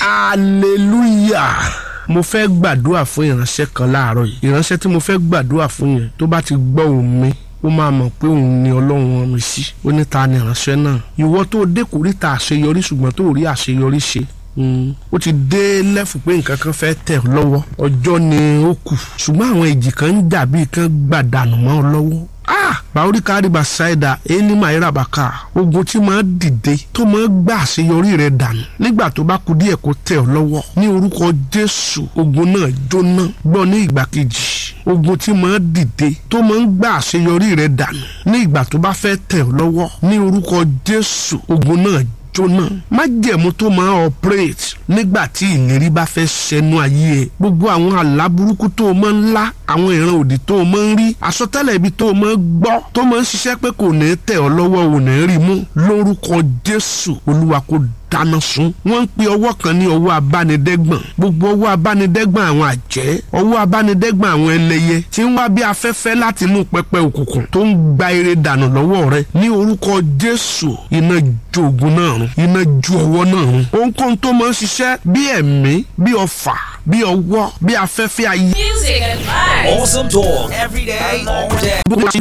hallelujah mo fẹ́ gbàdúrà fún ìránṣẹ́ kan láàárọ̀ yìí ìránṣẹ́ tí mo fẹ́ gbàdúrà fún yẹn tó bá ti gbọ́ òun mi ó máa mọ̀ pé òun ni ọlọ́run rán mi sí ó ní ta ni ìránṣẹ́ náà ìwọ tó dé kòríta àṣeyọrí ṣùgbọ́n tó rí àṣeyọrí ṣe ó ti dé lẹ́fù pé nǹkan kan fẹ́ tẹ̀ ọ́ lọ́wọ́ ọjọ́ ni ó kù ṣùgbọ́n àwọn èjì kan ń jà bíi kan gbàdànù mọ́ ọ lọ́wọ́ ah bàórí káríba ṣáìdà ẹni máa bàkà ogun tí máa dìde tó máa gbà àṣeyọrí rẹ dànù nígbà tó bá kú díẹ̀ kó tẹ̀ ọ́ lọ́wọ́ ní orúkọ jésù ogun náà jóná gbọ́ ní ìgbà kejì ogun tí máa dìde tó máa ń gbà àṣeyọrí rẹ dànù ní ìgbà tó bá fẹ́ tẹ̀ ọ́ lọ́wọ́ ní orúkọ jésù ogun náà jóná májẹ̀mú tó máa operate nígbà tí ìlérí bá fẹ́ ṣẹnu ayé ẹ̀ gbogbo àwọn àlá burúkú tó o máa ń lá àwọn ìran òdì tó o máa ń rí àsọtẹ́lẹ̀ ibi tó o máa ń gbọ́ tó máa ń ṣiṣẹ́ pé kò ní tẹ̀ ọ́ lọ́wọ́ ò ní rí mú lórúkọ Jésù Olúwa kò dáná sun wọ́n ń pe ọwọ́ kan ní ọwọ́ abánidẹ́gbọ̀n gbogbo ọwọ́ abánidẹ́gbọ̀n àwọn àjẹ́ ọwọ́ abánidẹ́gbọ̀n àwọn ẹlẹ́yẹ tí ń wá bí afẹ́fẹ́ láti inú pẹpẹ òkùnkùn tó ń gba eré dànù lọ́wọ́ rẹ ní orúkọ Jésù iná ju ogun náà run iná ju ọwọ́ náà run ohunkóhun tó máa ń ṣiṣẹ́ bí ẹ̀mí bí ọfà bí ọwọ́ bí afẹ́fẹ́ ayé. Music and vibes. Awesome talk every day, all day.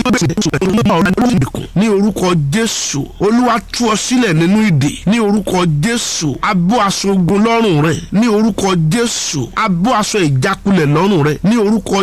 ní orúkọ Jésù Olúwa tú ọ sílẹ̀ nínú ìdè ní orúkọ Jésù abọ́ aṣọ ogun lọ́rùn rẹ ní orúkọ Jésù abọ́ aṣọ ìjákulẹ̀ lọ́rùn rẹ ní orúkọ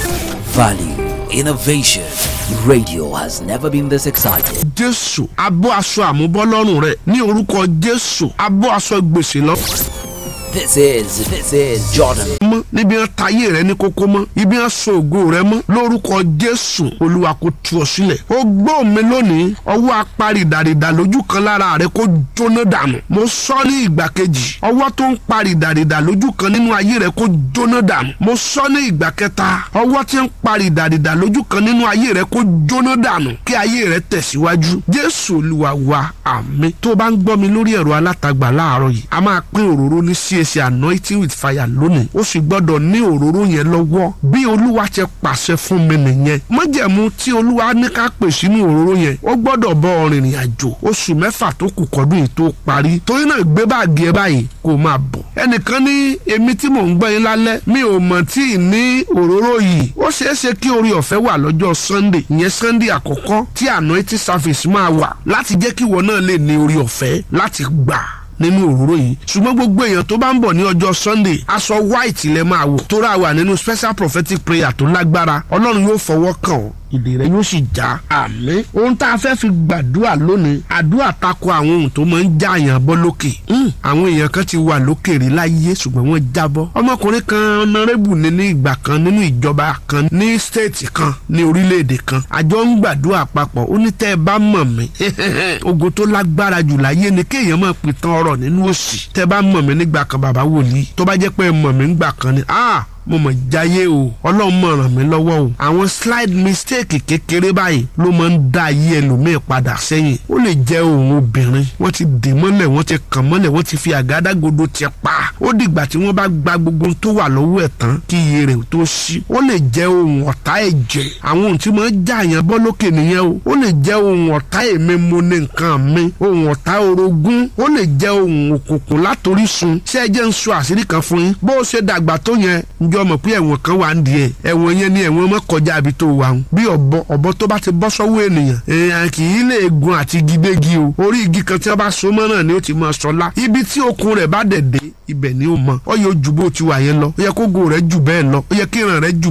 Value, innovation. Radio has never been this excited. Jésù abọ́ aṣọ àmúbọ́ lọ́rùn rẹ ní orúkọ Jésù abọ́ aṣọ gbèsè lọ́rùn This is, this is Jordan. mọ́ níbi wọn tayé rẹ ní kókó mọ́ ibi wọn so ògo rẹ mọ́ lórúkọ jésù olúwa kó tú ọ sílẹ̀ ó gbọ́ mi lónìí ọwọ́ aparìdàrìdà lójú kan lára rẹ kó jóná dànù mo sọ ní ìgbà kejì ọwọ́ tó ń parìdàrìdà lójú kan nínú ayé rẹ kó jóná dànù mo sọ ní ìgbà kẹta ọwọ́ tí ń parìdàrìdà lójú kan nínú ayé rẹ kó jóná dànù kí ayé rẹ tẹ̀síwájú jésù olúwa wa àmín tó o bá ń gbọ́ mi lórí ẹ̀rọ alátagbà láàárọ̀ yìí a máa pín òróró ní CAC anointing with fire lónìí ó sì gbọ́dọ̀ ní òróró yẹn lọ́wọ́ bí olúwa ti pàṣẹ fún mi nìyẹn májẹ̀mú tí olúwa ní ká pè sínú òróró yẹn ó gbọ́dọ̀ bọ́ ọ rìnrìn àjò oṣù mẹ́fà tó kù kọ́dún yìí tó parí torí náà gbé báàgì ẹ báyìí kó máa bọ̀ ẹnìkan ní èmi tí mò ń gbọ́ yín lálẹ́ mi ò mọ̀ tí ì ní òróró yìí ó ṣeé ṣe kí orí ọ̀fẹ́ wà lọ́jọ́ sunday ìyẹn sunday àkọ́kọ́ tí anointing service máa wà láti jẹ́ kí ìwọ náà lè ní orí ọ̀fẹ́ láti gbà nínú òróró yìí ṣùgbọ́n gbogbo èèyàn tó bá ń bọ̀ ní ọjọ́ sunday aṣọ white lẹ máa wọ̀ tó rà wà nínú special prophetic prayer tó lágbára ọlọ́run yóò fọwọ́ kàn ọ́ ìdè rẹ yóò sì já àmín ohun tá a fẹ́ fi gbàdúrà lónìí àdúrà tako àwọn ohun tó máa ń já àyàn bọ́ lókè àwọn èèyàn kan ti wà lókè rí láyé ṣùgbọ́n wọ́n jábọ́ ọmọkùnrin kan ọ̀nàrẹ́bù ní ní ìgbà kan nínú ìjọba kan ní stéètì kan ní orílẹ̀-èdè kan àjọ ń gbàdúrà papọ̀ ó ní tẹ́ ẹ bá mọ̀ mí ogun tó lágbára jù láyé ni kéèyàn máa pìtàn ọ̀rọ̀ nínú òṣì tẹ́ ẹ bá mọ̀ mí nígbà kan bàbá wòlíì tó bá jẹ́ pé ẹ mọ̀ mí nígbà kan ni ah mo mọ̀ jáyé o ọlọ́run mọ̀ ràn mí lọ́wọ́ o àwọn slide mistake kékeré báyìí ló máa ń dá ayé ẹlòmíì padà sẹ́yìn ó lè jẹ́ òun obìnrin wọ́n ti dè mọ́lẹ̀ wọ́n ti kàn mọ́lẹ̀ wọ́n ti fi àgádágodo ti pa ó dìgbà tí wọ́n bá gba gbogbo tó wà lọ́wọ́ ẹ̀ tán kí iye rẹ̀ tó ṣí ó lè jẹ́ ohun ọ̀tá ẹ̀jẹ̀ àwọn ohun tí máa ń já àyàn bọ́ lókè nìyẹn o ó lè jẹ́ ohun ọ̀tá èmi mo ní nǹkan mi ohun ọ̀tá orogún ó lè jẹ́ ohun òkùnkùn látorísun ṣé ẹ jẹ́ ń sọ àṣírí kan fún yín bó o ṣe dàgbà tó yẹn njọ́ mọ̀ pé ẹ̀wọ̀n kan wà ń di ẹ̀ ẹ̀wọ̀n yẹn ni ẹ̀wọ̀n mọ́ kọjá àbí tó wà ń bí ọ̀bọ ọ̀bọ tó bá ti bọ́ sọ́wọ́ ènìyàn èèyàn kì í lè gun àti gidégi o orí igi kan tí wọ́n bá so mọ́ náà ni ó ti máa sọlá ibi tí okun rẹ̀ bá dẹ̀ dé ibẹ̀ ni ó mọ ọ yóò ju bó ti wà yẹn lọ ó yẹ kó go rẹ̀ jù bẹ́ẹ̀ lọ ó yẹ kí ìran rẹ̀ jù